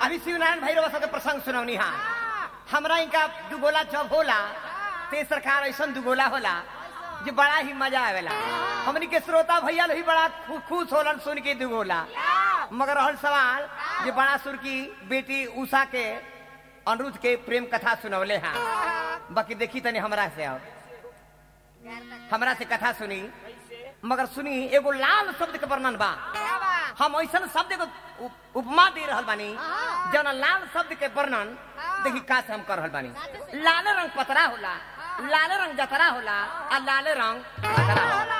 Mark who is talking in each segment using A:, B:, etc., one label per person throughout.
A: अभी शिवनारायण भैरव सबके प्रसंग सुनौनी हा हमरा इनका दुगोला जब होला ते सरकार ऐसा दुगोला होला जो बड़ा ही मजा आवेला हमनी के श्रोता भैया लोग भी बड़ा खु- खुश होलन सुन के दुगोला मगर रहल सवाल जे बड़ा सुर की बेटी उषा के अनिरुद्ध के प्रेम कथा सुनवले हा बाकी देखी तनी हमरा से अब हमरा से कथा सुनी मगर सुनी एगो लाल शब्द के वर्णन बा हम ऐसा शब्द को उप- उपमा दे रहल बानी जौन लाल शब्द के वर्णन देखी का से हम कर रहल बानी लाल रंग पतरा होला लाल रंग जतरा होला आ लाल रंग पतरा होला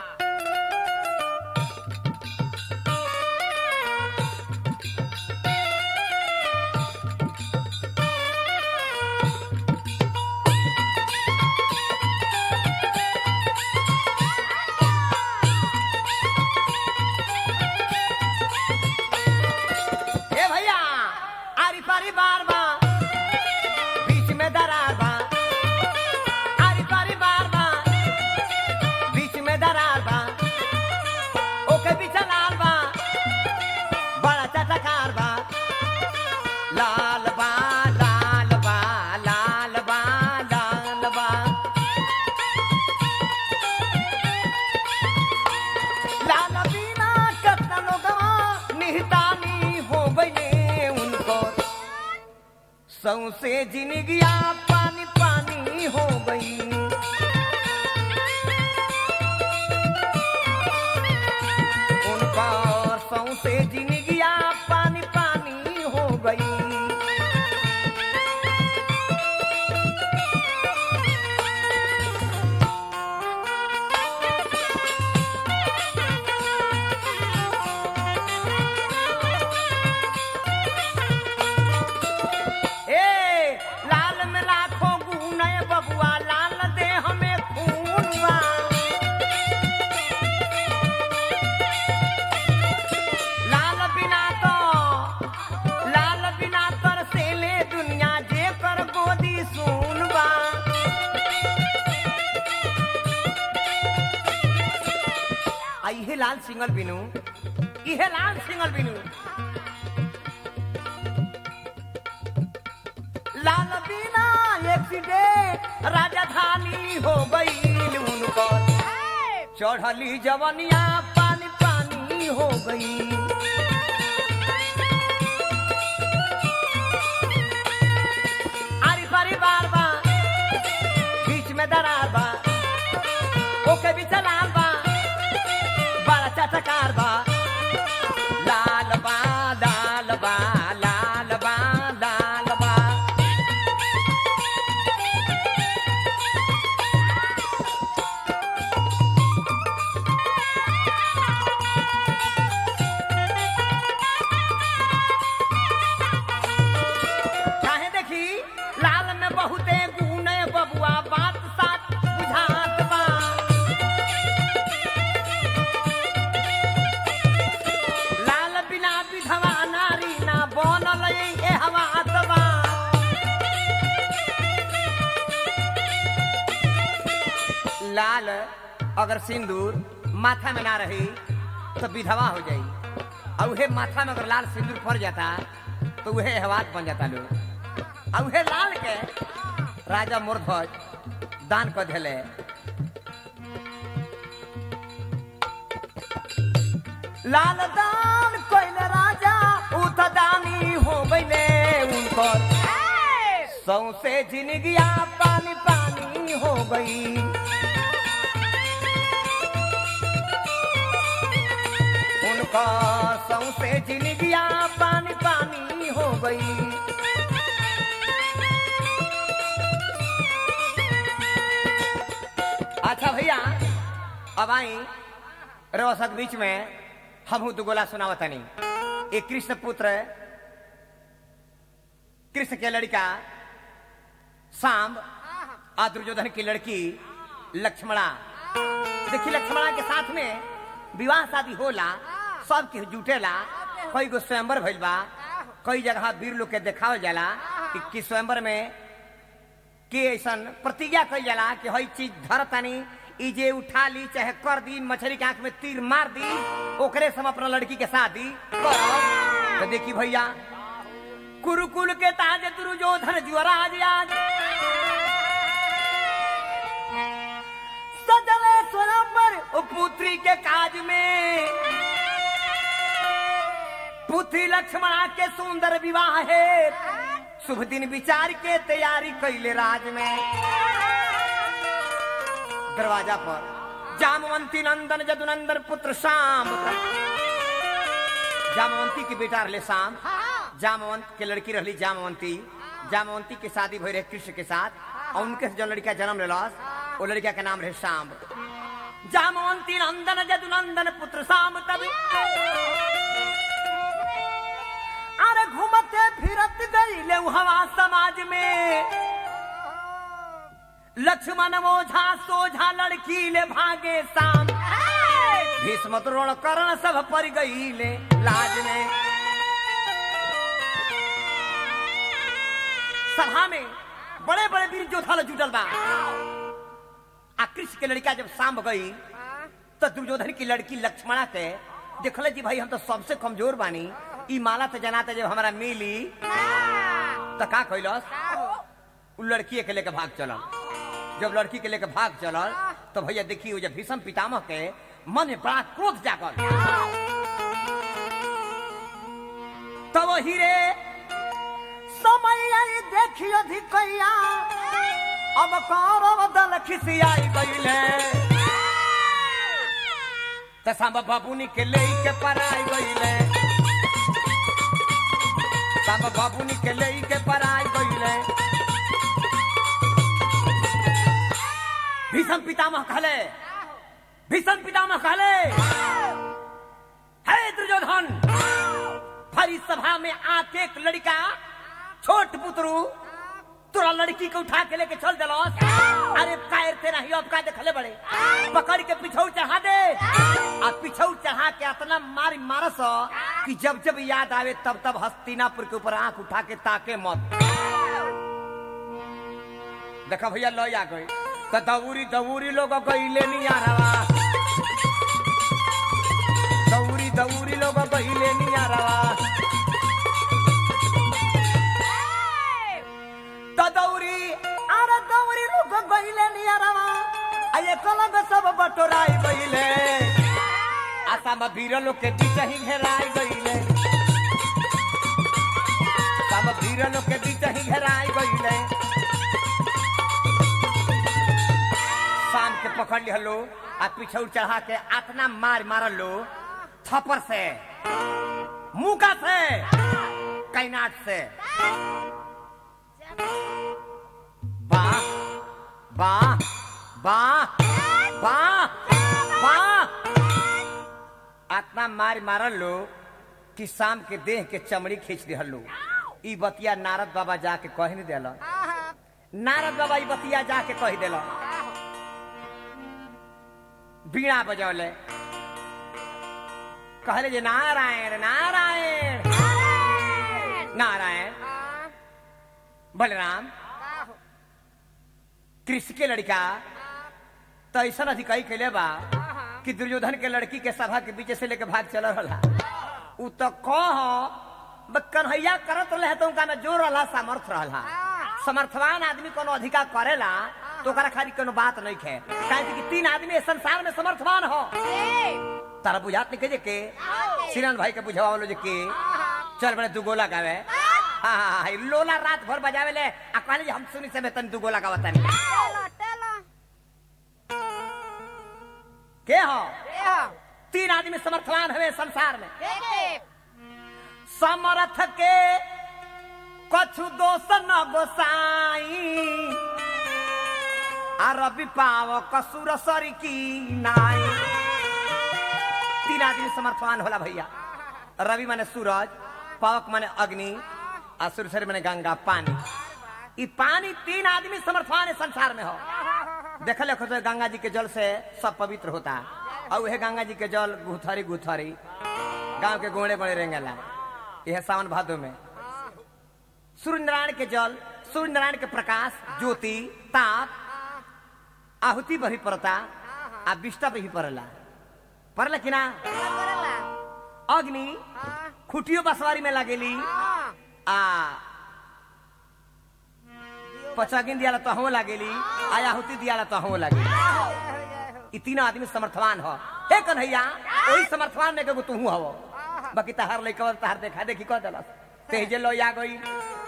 A: ए भैया आरी पारी बार बा बीच में दरार बा आरी पारी बार बा बीच में दरार बा ओके बीच लाल बा बड़ा चटकार बा लाल बा लाल बा लाल बा लाल बा लाल बीना कतना लोगवा निहतानी हो गईले उनको सौसे जिनगिया पानी पानी हो गई उनका सौसे जिनगिया पानी पानी हो गई ए लाल में लाखों गुण है बबुआ लाल दे हमें खून बा लाल बिना तो लाल बिना कर से ले दुनिया जे कर गोदी सुन बा आ इहे लाल सिंगल बिनू इहे लाल सिंगल बिनू लाल बिना एक्सीडेंट राजधानी हो गई उनको चढ़ली जवनिया पानी पानी हो गई आरी पारी बार बा बीच में दरार बा ओके भी चलाल बा बड़ा चटकार बा लाल बा लाल बा लाल बा लाल बा काहे देखी लाल में बहुते गुण है बबुआ बात साथ बुझात बा लाल बिना विधवा नारी ना बनल ए हवात बा लाल अगर सिंदूर माथा में ना रही तो विधवा हो जाई और उहे माथा में अगर लाल सिंदूर पड़ जाता तो उहे हवात बन जाता लोग और उहे लाल के राजा मोरध्वज दान कर दिले लाल दान कोइल राजा उत दानी हो गईले उनको सौसे जिनगिया पानी पानी हो गई उनका सौसे जिनगिया पानी पानी हो गई अच्छा भैया अब आई रवसक बीच में हमहू दुगोला सुनावतनी एक कृष्ण पुत्र कृष्ण के लड़का सांब आ दुर्योधन की लड़की लक्ष्मणा देखी लक्ष्मणा के साथ में विवाह शादी होला सब के जुटेला कई गो स्वयंवर भइल बा कई जगह वीर लोग के देखावल जाला कि, कि स्वयंवर में के ऐसन प्रतिज्ञा कई जाला कि हई चीज धरतानी ई जे उठा ली चाहे कर दी मछली के आंख में तीर मार दी ओकरे से हम अपना लड़की के शादी करब तो देखी भैया कुरुकुल के ताज दुर्योधन जुवराज आज सजले स्वयंवर ओ पुत्री के काज में पुत्री लक्ष्मणा के सुंदर विवाह है शुभ दिन विचार के तैयारी कैले राज में दरवाजा पर जामवंती नंदन जदुनंदन पुत्र शाम जामवंती के बेटा रहले शाम जामवंत के लड़की रहली जामवंती जामवंती के शादी भई रहे कृष्ण के साथ और उनके से जो लड़का जन्म लेलस वो लड़का के नाम रहे शाम जामवंती नंदन जदुनंदन पुत्र शाम तभी अरे घूमते फिरत गईले हवा समाज में लक्ष्मण ओझा सोझा लड़की ले भागे शाम भीष्म द्रोण कर्ण सब पर गईले लाज में सभा में बड़े बड़े वीर योद्धा लोग जुटल बा आ कृष्ण के लड़का जब शाम गई तो दुर्योधन की लड़की लक्ष्मणा के देखले जी भाई हम तो सबसे कमजोर बानी ई माला तो जनाते जब हमारा मिली तो का कैलस उ लड़की के लेके भाग चलल जब लड़की के लेके भाग चलल तो भैया देखी वो जब भीषम पितामह के मन में बड़ा क्रोध जागल तब वही रे समय आई देखियो धिकैया अब कौरव दल खिसियाई गईले त सांबा बाबूनी के ले के पराई गईले सांबा बाबूनी के ले के पराई गईले भीषम पितामह कहले भीषम पितामह कहले हे दुर्योधन भरी सभा में आके एक लड़का छोट पुत्रु तोरा लड़की को उठा के लेके चल दिलस अरे कायर तेरा ही अब का देखले बड़े पकड़ के पिछौ चढ़ा दे आ पिछौ चढ़ा के इतना मारी मारस कि जब जब याद आवे तब तब हस्तिनापुर के ऊपर आंख उठा के ताके मत देखा भैया लो आ गई तो दौरी दौरी लोग गईले नहीं आ रहा दौरी दौरी लोग गईले नहीं आ रहा तो दौरी अरे दौरी लोग गईले नहीं आ रहा अये कलंग सब बटोराई गईले आसाम वीर लोग के बीच ही घेराई गईले सब वीर लोग के बीच ही घेराई गईले शाम के पकड़ लिहलो आ पिछौ चढ़ा के आतना मार मारल लो थप्पड़ से मुका से कैनाट से वाह वाह वाह वाह वाह आतना मार मारल लो कि शाम के देह के चमड़ी खींच दिहल लो ई बतिया नारद बाबा जाके कह नहीं दिल नारद बाबा ई बतिया जाके कह दिल बीणा बजौले कहले जे नारायण नारायण नारायण बलराम कृष्ण के लड़का तो ऐसा अधिकारी कैले बा कि दुर्योधन के लड़की के सभा के बीच से लेके भाग चल रहा उ तो कह ब कन्हैया करत रहे तो उनका में जोर रहा सामर्थ रहा समर्थवान आदमी कोनो अधिकार करेला तो ओकरा खाली कोनो बात नहीं है काहे कि तीन आदमी इस संसार में समर्थवान हो तारा बुझात नहीं कहे के श्रीनाथ भाई के बुझावा लो जे के चल बड़े दू गोला गावे हाँ हाँ हाँ लोला रात भर बजावे ले आ कहले जे हम सुनी से तन दू गोला गावत नहीं के हो तीन आदमी समर्थवान हवे संसार में समर्थ के कछु दोष न गोसाई आ रवि पाव कसुर सरी की नाई तीन आदमी समर्थवान होला भैया रवि माने सूरज पावक माने अग्नि आ सुरसरी माने गंगा पानी ई पानी तीन आदमी समर्थवान है संसार में हो देखल देखो तो गंगा जी के जल से सब पवित्र होता और वह गंगा जी के जल गुथरी गुथरी गांव के गोड़े बड़े रेंगेला यह सावन भादो में सूर्य नारायण के जल सूर्य नारायण के प्रकाश ज्योति ताप आहुति पर ही पड़ता आ विष्टा पे ही पड़ला पड़ला कि ना अग्नि खुटियो बसवारी में लगेली आ पचगिन दियाला तो हो लागेली आयाहुति दियाला तो हो लागेली ई तीन आदमी समर्थवान हो हे कन्हैया ओही समर्थवान में के तू हवो बाकी तहार लइका तहार देखा देखी कह देलस तेजे लो आ गई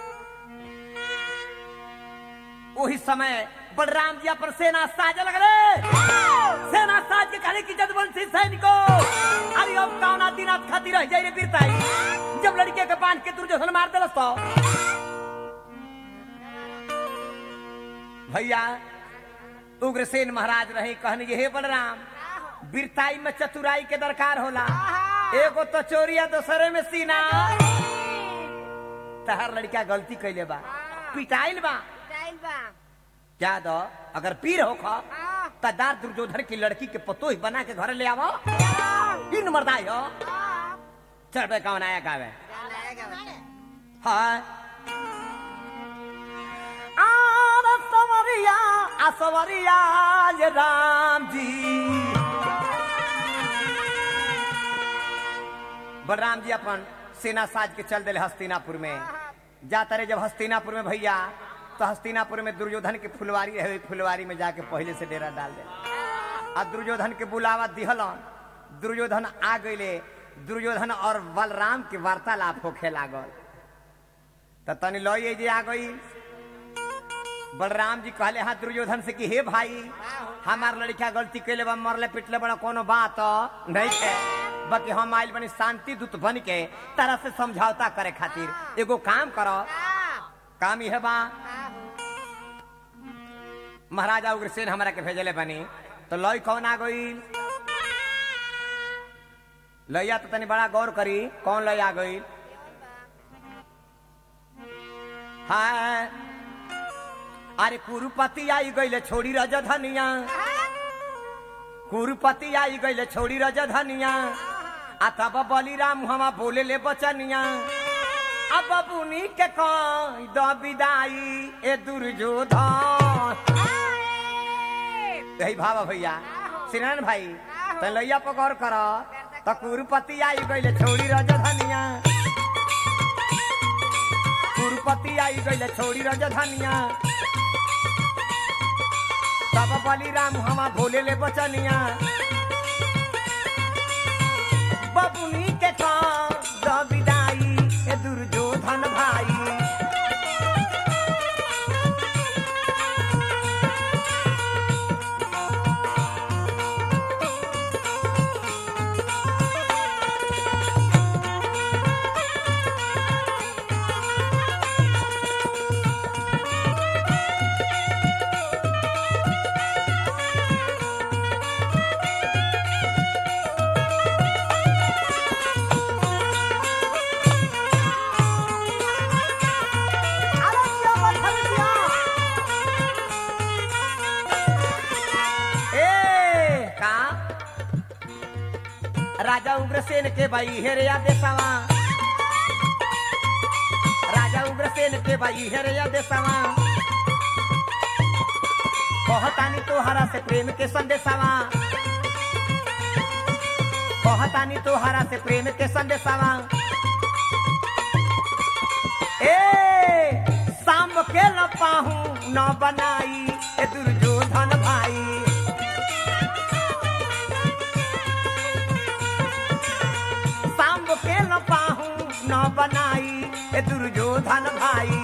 A: वही समय बलराम जी अपन सेना साजे लगले सेना साज के कहले कि जदवंशी सैनिको अरे अब कौना दिन आप खातिर रह जाई रे बीरताई जब लड़के के बांध के दुर्योधन मार देलस तो भैया उग्रसेन महाराज रहे कहने जे हे बलराम बीरताई में चतुराई के दरकार होला एगो तो चोरिया दूसरे में सीना तहार लड़का गलती कैले बा पिटाइल बा क्या दो अगर पीर हो खा तदार दुर्योधन की लड़की के पतोही बना के घर ले आवो इन मर्दाई हो चल पे कौन आया कावे हाँ आर सवरिया आ सवरिया ये राम जी बलराम जी अपन सेना साज के चल दिले हस्तिनापुर में जाता रहे जब हस्तिनापुर में भैया तो हस्तिनापुर में दुर्योधन की फुलवारी है ओही फुलवारी में जाके पहले से डेरा डाल दे आ दुर्योधन के बुलावा दिहलन दुर्योधन आ गईले दुर्योधन और बलराम के वार्तालाप होखे लागल तो तनी लो ये जे आ गई बलराम जी कहले हाँ दुर्योधन से कि हे भाई हमार लड़का गलती कैले बा मरले पिटले बड़ा कोनो बात नहीं है बाकी हम आइल बनी शांति दूत बन के तरह से समझौता करे खातिर एगो काम करो काम यह बा महाराजा उग्रसेन हमरा के भेजले बनी तो लई कौन आ गई लैया तो तनी बड़ा गौर करी कौन लई आ गई हाँ अरे कुरुपति आई गईले छोड़ी रजधनिया कुरुपति आई गईले छोड़ी रजधनिया आ तब बलिराम हमा बोले ले बचनिया अब बुनी के कई द विदाई ए दुर्योधन यही भावा भैया सिनान भाई तो लैया पकड़ कर तो कुरुपति आई गईले छोड़ी रजधनिया कुरुपति आई गईले छोड़ी रजधनिया तब बलिराम हमा भोले ले बचनिया बबुनी के काम द विदाई ए दुर्योधन भाई ए का राजा उग्रसेन के भाई हेरिया देसावा राजा उग्रसेन के भाई हेरिया देसावा कहतानी तोहरा से प्रेम के संदेशावा कहतानी तोहरा से प्रेम के संदेशावा ए शाम के न पाहू न बनाई ए दुर्योधन भाई शाम के न पाहू न बनाई ए दुर्योधन भाई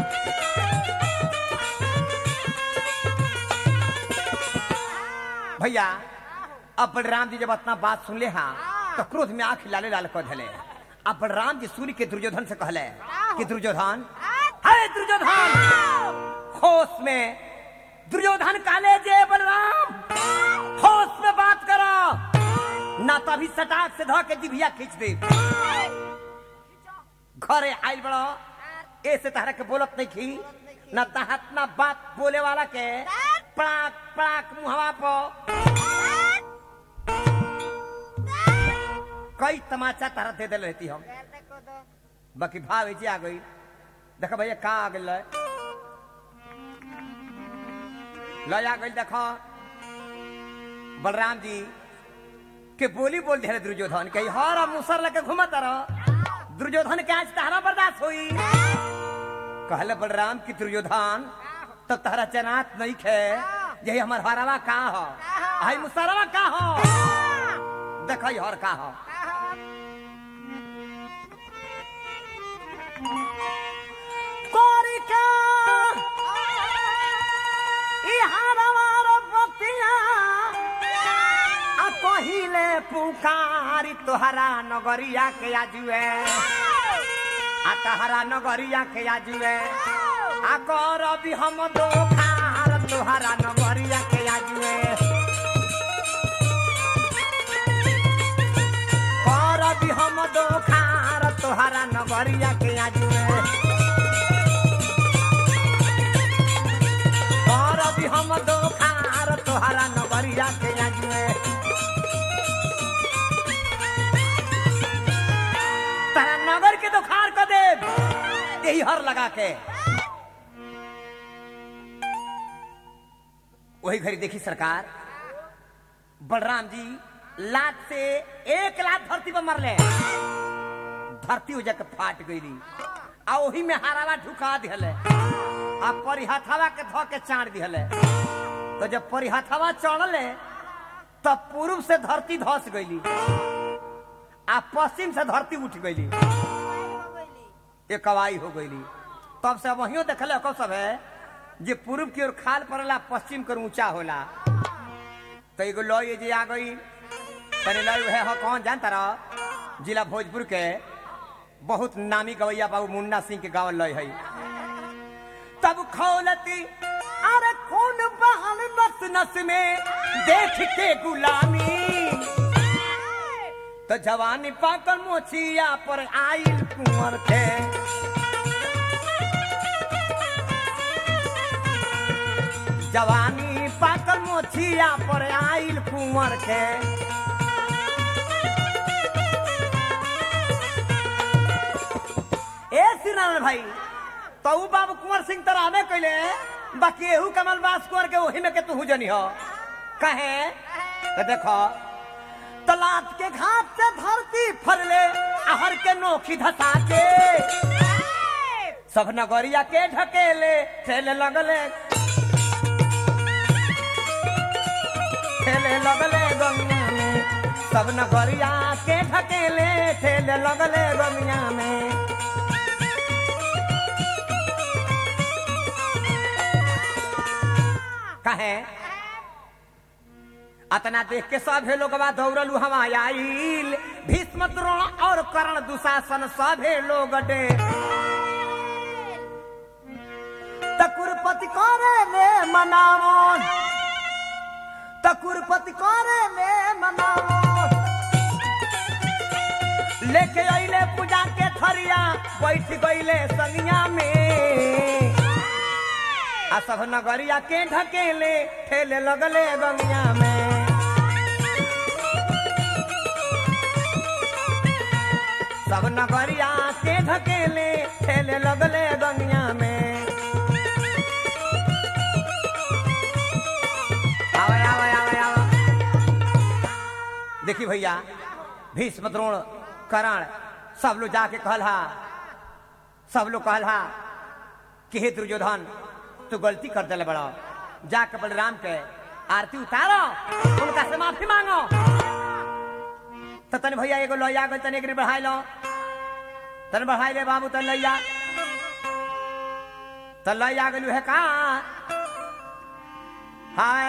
A: भैया अब बलराम जी जब अपना बात सुन ले हाँ तो क्रोध में आंख लाले लाल कर धले अब बलराम जी सूर्य के दुर्योधन से कहले कि दुर्योधन है दुर्योधन होश में दुर्योधन काले जे बलराम होश में बात करो ना तभी सटाक से धो के जिभिया खींच दे घरे आइल बड़ो ऐसे तहरा के बोलत नहीं खी न तहत ना बात बोले वाला के पड़ाक पड़ाक मुहवा पो कई तमाचा तारा दे दिल रहती हम बाकी भाव जी आ गई देखो भैया का आ गई लय आ गई देखो बलराम जी के बोली बोल दे दुर्योधन के हर मुसर लेके घूमत रहो दुर्योधन के आज तहरा बर्दाश्त हुई कहले बलराम की दुर्योधन तब तहरा चनात नहीं खे यही हमार हरवा का हो आई मुसरवा का हो देखो हर का हो कोरिका ई हरवार पतिया आ कहिले पुकारी तोहरा नगरिया के आजुए आ तहरा नगरिया के आजुए आ करबी हम दोखार तोहरा नगरिया के आजुए करबी हम दोखार तोहरा नगरिया के आजुए करबी हम दोखार तोहरा नगरिया के आजुए तारा नगर के दोखार कर दे यही हर लगा के वही घड़ी देखी सरकार बलराम जी लात से एक लात धरती पर मरले धरती हो जाके फाट गई आ वही में हारावा ढुका दिहले आ परिहथवा के धो के चाड़ दिहले तो जब परिहथवा चढ़ले तब पूर्व से धरती धस गईली आ पश्चिम से धरती उठ गईली एक कवाई हो गईली तब से वही देखले कब सब है जे पूर्व की ओर खाल पड़ला पश्चिम कर ऊंचा होला तो एगो लॉय जे आ गई तनी लॉय है हो कौन जानता रहो जिला भोजपुर के बहुत नामी गवैया बाबू मुन्ना सिंह के गाँव लॉय है तब खौलती अरे कौन बहन नस नस में देख के गुलामी तो जवानी पाकर मोचिया पर आइल कुंवर थे जवानी पाकर मोचिया पर आइल कुंवर के ए सिनारायण भाई तो ऊ बाबू कुंवर सिंह तर आवे कैले बाकी एहू कमल बास कुंवर के वही में के तू जनी हो कहे तो देखो तलात के घाट से धरती फरले आहर के नोखी धसा के सब नगरिया के ढकेले ठेले लगले ठेले लगले गंगा में सब नगरिया के ढकेले ठेले लगले गंगा में कहे अतना देख के सभे लोगवा दौड़लू हम आइल भीष्म द्रोण और कर्ण दुशासन सभे लोग डे तकुरपति करे ले मनावन तकुरपति करे ले मनावन लेके अइले पूजा के थरिया बैठ गइले संगिया में आ सब नगरिया के ढकेले ठेले लगले गंगिया में सब नगरिया के ढकेले ठेले लगले गंगिया में आवे आवे आवे आवे देखी भैया भीष्म द्रोण करण सब लोग जाके कहला सब लोग कहला कि हे दुर्योधन तू गलती कर दिले बड़ा जाके बलराम के आरती उतारो उनका से माफी मांगो तो तन भैया एगो लोया गल तने एक बढ़ाई लो तन बढ़ाई ले बाबू तन लैया तन लैया गलू है का हाय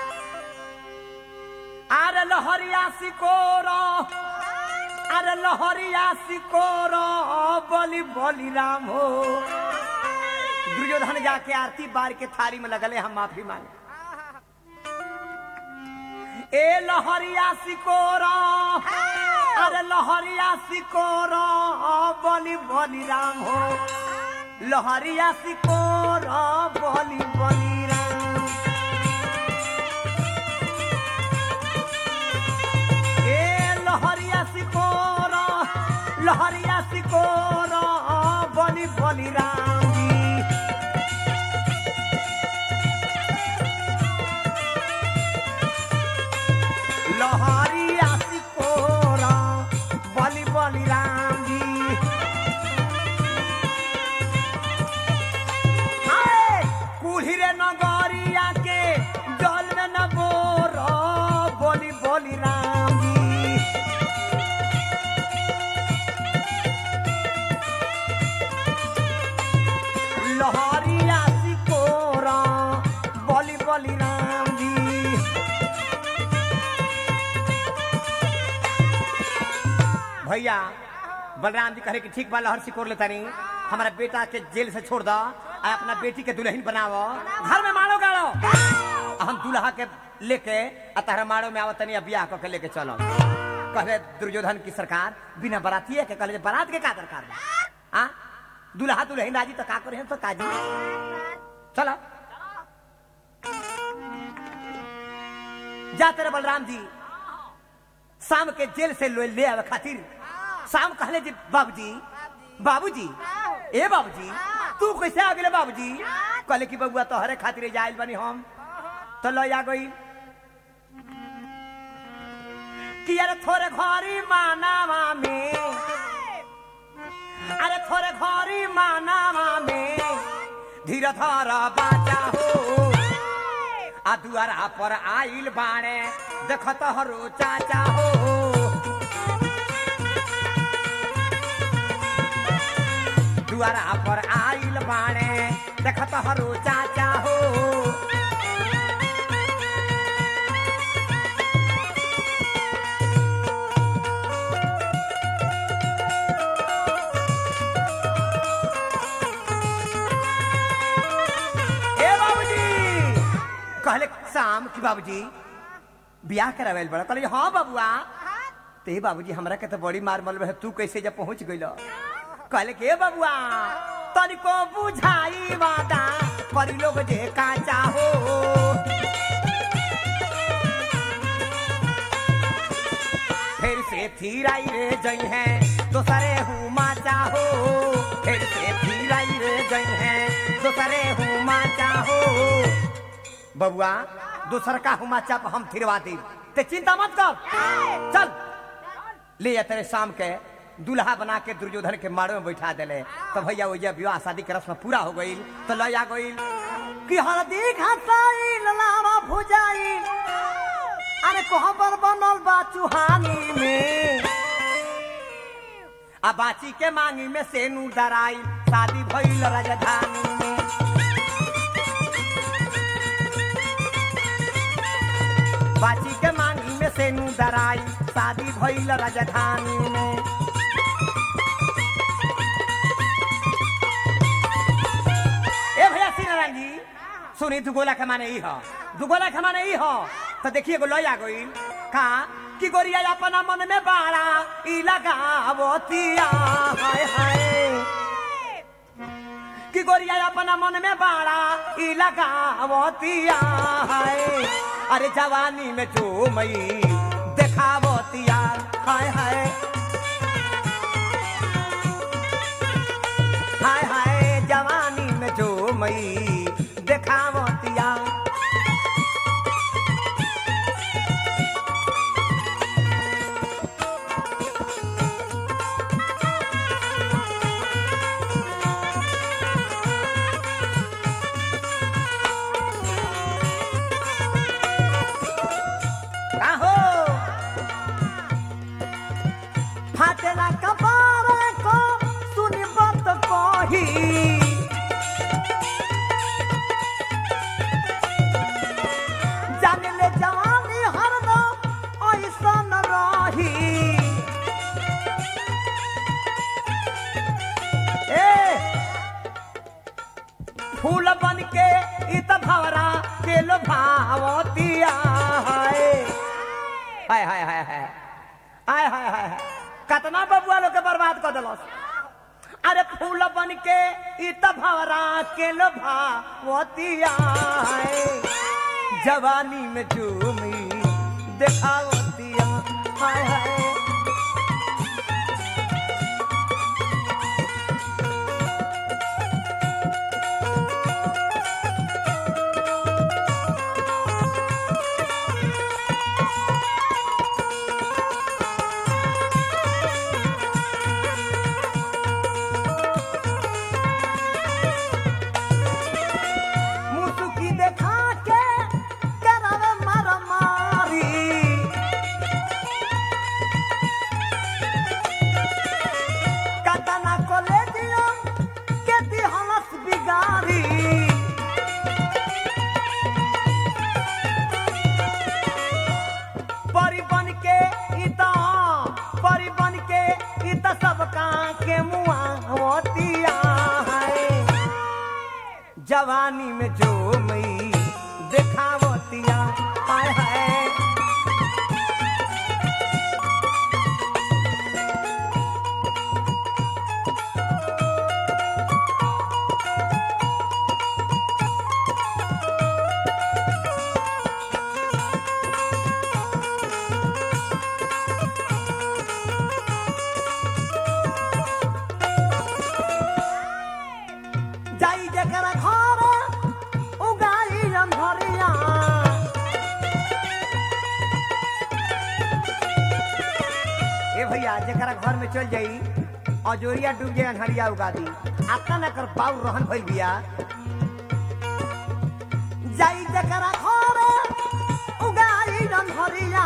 A: अरे लहरिया सिकोरो अरे लहरिया सिकोरो बोली बोली राम हो दुर्योधन जाके आरती बार के थारी में लगले हम माफी मांगे ए लहरिया सिकोरा अरे लहरिया सिकोरा बोली बोली राम हो लहरिया सिकोरा बोली बोली राम ए लहरिया सिकोरा लहरिया सिकोरा बोली बोली राम जी लहरिया सिकोरा बलि बलि राम जी भैया बलराम जी कहे कि ठीक बा लहर सिकोर लेता नहीं हमारा बेटा के जेल से छोड़ दो आ अपना बेटी के दुल्हन बनावो घर में मारो गाड़ो आ हम दुल्हा के लेके आ तारा मारो में आवत नहीं बियाह कऽ के लेके चलो कहले दुर्योधन की सरकार बिना बरातिए के कहले जे बारात के का दरकार बा आ दुल्हा दुल्हन राजी तो का करे तो काजी चलो जाते रहे बलराम जी शाम के जेल से ले ले आवे खातिर शाम कहले जी बाबूजी बाबूजी ए बाबूजी तू कैसे आ गेले बाबूजी कहले कि बबुआ तोहरे खातिर जाइल बनी हम तो लो आ गई कि अरे थोड़े घरी मानावा में अरे थोड़े घरी मानावा में धीरे धर बाजा हो आ दुआरा पर आइल बाणे देखत हरो चाचा हो दुआरा पर आइल बाणे देखत हरो चाचा हो ए बाबूजी कहले शाम की बाबूजी बियाह करावेल बड़ा कहले हाँ बबुआ ते बाबूजी हमरा के तो बड़ी मार मल रहे तू कैसे जब पहुंच गइल कहले के बबुआ तनिको बुझाई वादा करी लोग जे काचा हो फिर से थीराई रे जई है दोसरे हूँ माचा हो फिर से थीराई रे जई है दोसरे हूँ माचा हो बबुआ दूसर का हूँ माचा पर हम थिरवा दी ते चिंता मत कर चल ले जा तेरे शाम के दूल्हा बना के दुर्योधन के मारो में बैठा देले तो भैया वो जब विवाह शादी के रस्म पूरा हो गई तो ले आ गई कि हल्दी घसाई लावा भुजाई अरे कोहबर बनल बा चुहानी में आ बाची के मांगी में सेनू डराई शादी भइल राजधानी में बाची के मांगी में सेनू डराई शादी भइल राजधानी में ए भैया श्री नारायण जी सुनी दुगोला के माने ई ह दुगोला के माने ई ह तो देखिए एगो लय आ गई का कि गोरिया अपना मन में बाड़ा ई लगावतिया हाय हाय कि गोरिया अपना मन में बाड़ा ई लगावतिया हाय अरे जवानी में जो मई देखावतिया हाय हाय हाय हाय जवानी में जो मई देखावतिया का हो फाटेला कपार को सुनी बात कही जान ले जवानी हरदम ऐसन रही ए फूल बन के इत भवरा के लो भावतिया हाय हाय हाय हाय हाय हाय हाय हाय हाय कतना बबुआ लोग के बर्बाद कर दिलस अरे फूल बन के इत भवरा के लो भावतिया हाय जवानी में झूमी देखावतिया हाय हाय मुसुकी देखा के करावे मारा मारी जवानी में जो मई देखावतिया हाय हाय जाई जकरा घर उगाई अंधरिया ए भैया जकरा घर में चल जाई अजोरिया डूब जाए अनहरिया उगा दी आता न कर पाऊ रहन भइल बिया जाई जकरा घर उगाई अंधरिया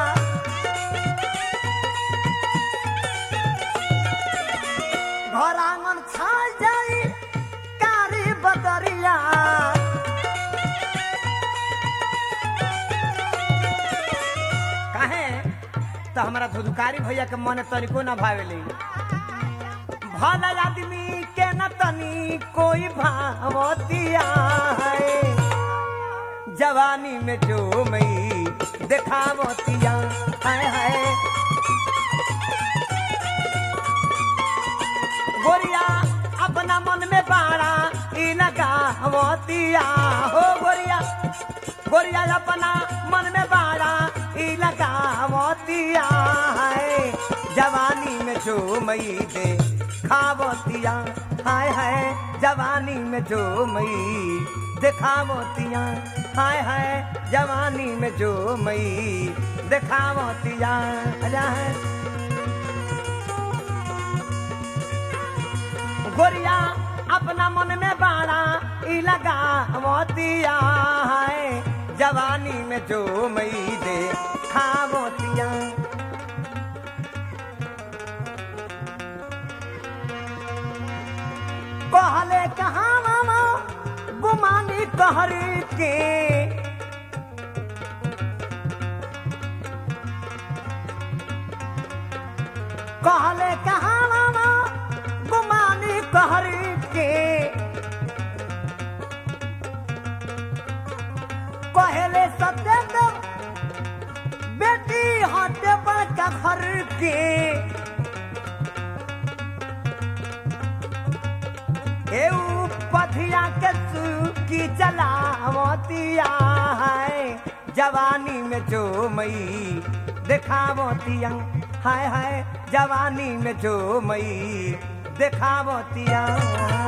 A: घर आंगन छा जाई कारी बदरिया काहे तो हमारा धुधुकारी भैया के मन तनिको ना भावेले भला आदमी के न तनी कोई भावतिया है जवानी में जो मई देखावतिया हाय हाय गोरिया अपना मन में बाड़ा ई लगावतिया हो गोरिया गोरिया अपना मन में बाड़ा ई लगावतिया है जवानी में जो मई दे खावतिया हाय हाय जवानी में जो मई दिखावतिया हाय हाय जवानी में जो मई दिखावतिया है गोरिया अपना मन में बाड़ा ई लगा मोतिया है जवानी में जो मई दे खावतिया कहले कहा मामा गुमानी कहर के कहले कहा मामा गुमानी कहर के कहले सत्येंद्र बेटी हटे बड़का घर के एऊ पथिया के की चलावतिया है जवानी में जो मई देखावतिया हाय हाय जवानी में जो मई देखावतिया